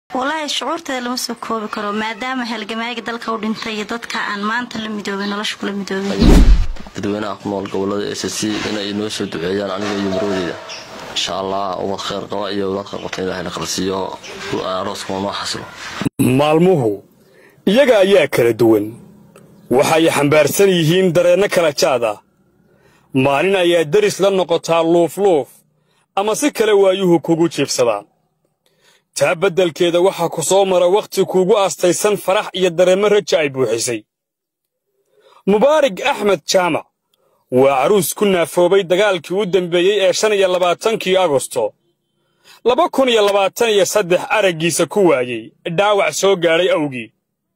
walaahi shucuurteeda lama soo koobi karo maadaama halgamaaga dalka u dhintay iyo dadka aan maanta la midoobay nolosha kula midoobay dadweynaha ku nool gobolada s c inay noo soo duceeyaan aniga iyo maroodeeda insha allah ubad kheyr qaba iyo ubad kheyr qabta ilahay la qalsiiyo arooskuma noo xasilo maalmuhu iyaga ayaa kala duwan waxay xambaarsan yihiin dareenno kala jaad ah maalin ayaa deris la noqotaa luufluuf ama si kale waayuhu kugu jiibsadaan taa beddelkeeda waxaa ku soo mara wakhti kuugu aastaysan farax iyo dareemmo raja ay buuxisay mubaarig axmed jaamac waa caruus ku naafoobay dagaalkii u dembeeyey ee shan iyo labaatankii agosto laba kun iyo labaatan iyo saddex araggiisa ku waayey dhaawac soo gaadhay awgii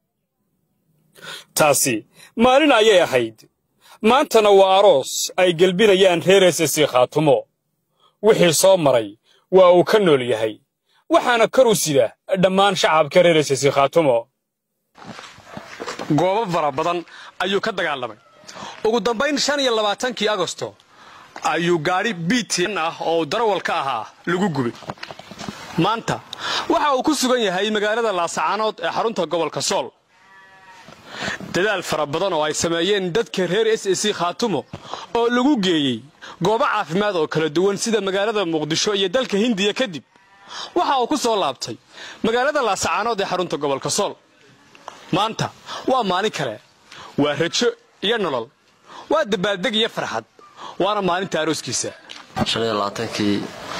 taasi maalin ayay ahayd maantana waa aroos ay gelbinayaan reer esesi khaatumo wixii soo maray waa uu ka nool yahay waxaana kor u sida dhammaan shacabka reer esesi khaatumo goobo fara badan ayuu ka dagaalamay ugu dambayn shan iyo labaatankii agosto ayuu gaadhi bitin ah oo darawal ka ahaa lagu gubay maanta waxa uu ku sugan yahay magaalada laasacaanood ee xarunta gobolka sool dadaal fara badan oo ay sameeyeen dadka reer s c khaatumo oo lagu geeyey goobo caafimaad oo kala duwan sida magaalada muqdisho iyo dalka hindiya kadib waxa uu ku soo laabtay magaalada laasacaanood ee xarunta gobolka sool maanta waa maalin kale waa rajo iyo nolol waa dabaaldeg iyo farxad waana maalinta arooskiisa kii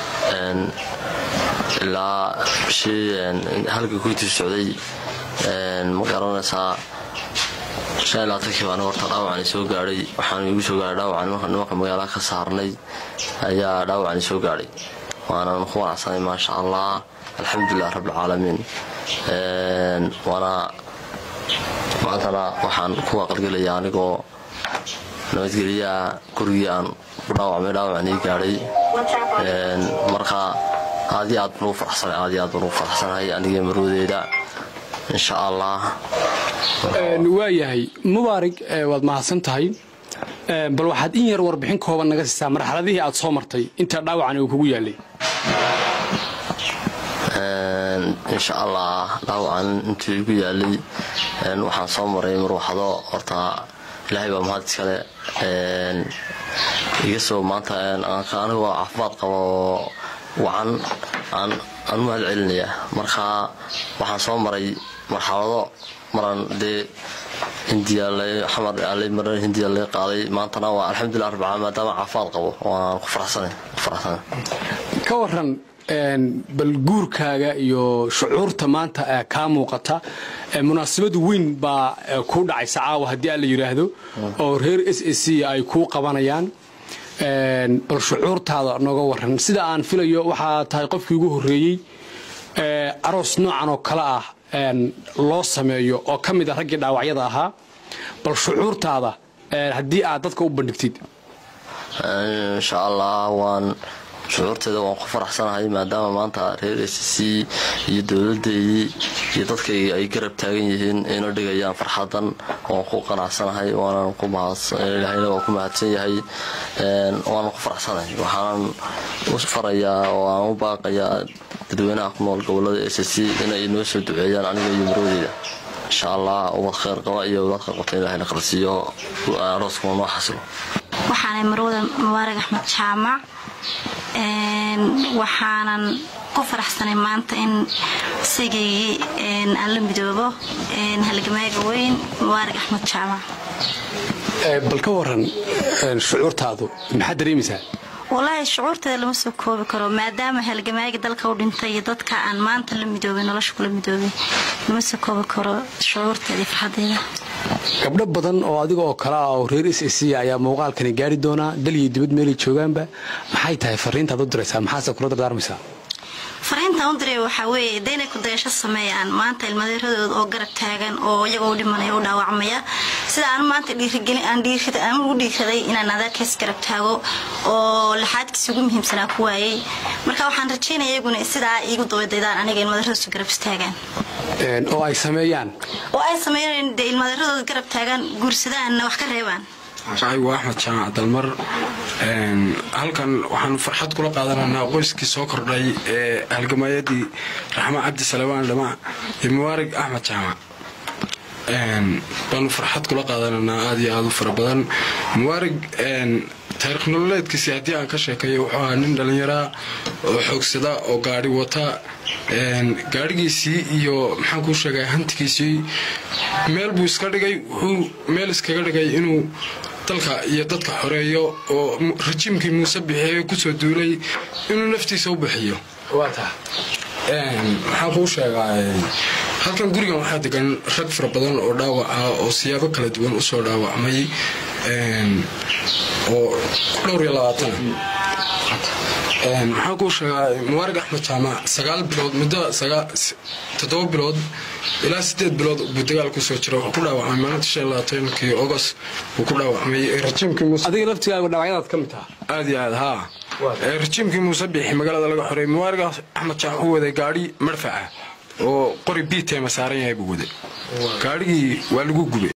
ilaa bishii halka kuintii socday ma garanaysaa kii baan horta dhaawacani soo gaadhay waxaan igu soo gaadhay dhaawacan marka nimanka magaalaha ka saarnay ayaa dhaawacani soo gaadhay waanan ku wanacsanay maasha allah alxamdulilah rabbilcaalamiin waana maantana waxaan ku aqalgelaya anigoo nabadgeliyaa gurigii aan ku dhaawacmay dhaawacanii gaadhay marka aad iyo aad baan ugu faraxsanay aad iyo aad baan ugu faraxsanahay anigii maroodeeda insha allah waayahay mubaarig waad mahadsan tahay bal waxaad in yar warbixin kooban naga siisaa marxaladihii aad soo martay inta dhaawacani uu kugu yaalay insha allah dhaawacan intuu igu yaalay waxaan soo maray marwaxdo horta ilaahay baa mahad iskale iga soo maanta anigoo caafimaad qaba oo wacan aan u mahad celinaya marka waxaan soo maray marxalado maran dee hindiya mar hindiya laga qaaday maantana waa alxamdulilah rabbil caalamiin maadaama caafimaad qabo waan ku faraxsanay ka waran bal guurkaaga iyo shucuurta maanta kaa muuqata munaasabad weyn baa kuu dhacaysa caawa haddii aan la yidhaahdo oo reer s a c ay kuu qabanayaan bal shucuurtaada nooga waran sida aan filayo waxaa tahay qofkii ugu horreeyey aroos noocan oo kale ah loo sameeyo oo ka mid a raggii dhaawacyada ahaa bal shucuurtaada haddii aad dadka u bandhigtid insha allah waan shucuurteeda waan ku faraxsanahay maadaama maanta reer s c iyo dowladeydii iyo dadkayga ay garab taagan yihiin ayna dhigayaan farxadan waan ku qanacsanahay waanan ilahayna waa ku mahadsan yahay waanan ku faraxsanahay waxaanan u farayaa oo aan u baaqayaa dadweynaha ku nool gobolada s c inay noo soo duceeyaan aniga iyo maroodeeda insha allah ubad kheyr qaba iyo ubad kheyr qabta ilahay la qalsiiyo arooskuma noo xasilo waxaanay marwada mubaarig axmed jaamac waxaanan ku faraxsanay maanta in sigaygii aan la midoobo halgamaaga weyn mubaarig axmed jaamac bal ka waran shucuurtaadu maxaad dareemaysaa walaahi shucuurteeda lama soo koobi karo maadaama halgamaaga dalka u dhintay iyo dadka aan maanta la midoobay nolosha kula midoobay lama soo koobi karo shucuurteeda iyo farxadeeda gabdho badan oo adiga oo kale ah oo reer s c ayaa muuqaalkani gaari doonaa dal iyo dibad meelay joogaanba maxay tahay fariintaad u diraysaa maxaase kula dardaarmaysaa fariintaan u diray waxaa weeye daynay ku dayasho sameeyaan maanta ilmadeeradooda oo garab taagan oo iyagoo u dhimanaya u dhaawacmaya sida aan maanta dhiirigelin aan dhiirida aan ugu dhiiraday inaan adeerkays garab taago oo laxaadkiisa ugu muhiimsanaa ku waayay marka waxaan rajaynaya iyaguna sidaa iigu dabadaydaan aniga ilmadeeradoosu garab istaagaan oo ay sameeyaan oo ay sameeyaan dee ilmadeeradooda garab taagaan guursadaanna wax ka reebaan magacaygu waa axmed jaamac dalmar halkan waxaanu farxad kula qaadanaynaa qoyskii soo kordhay ee halgamayadii raxma cabdi salawaan dhamac iyo mubaarig axmed jaamac baanu farxad kula qaadanaynaa aada iyo aada u fara badan mubaarig taariikh nololeedkiisii haddii aan ka sheekayo wuxuu ahaa nin dhallinyaraa oo xoogsada oo gaadhi wata gaadhigiisii iyo maxaan kuu sheegay hantigiisii meel buu iska dhigay wuxuu meel iskaga dhigay inuu dalka iyo dadka xoreeyo oo rajiimkii muuse bixiye kusoo duulay inuu naftiisa u bixiyo maxaan kuu sheegaa halkan gurigan waxaa degan rag fara badan oo dhaawac ah oo siyaabo kala duwan usoo dhaawacmay oo dhowr iyo labaatana maxaan kuu sheegaa mubaarig axmed jaamac sagaal bilood muddo toddoba bilood ilaa sideed bilood buu dagaal kusoo jira wuxuu ku dhaawacmay maalinta shan labaatankii ogost buu ku dhaawacmay rajiimkii muuse adiga laftigaaga dhaawacyadaad ka mid taha aad iyo aad haa rajiimkii muuse bixi magaalada laga xoreey mubaarig axmed jaamac wuxuu waday gaadhi marfaca oo qori biiteema saaran yahay buu waday gaadhigii waa lagu gubay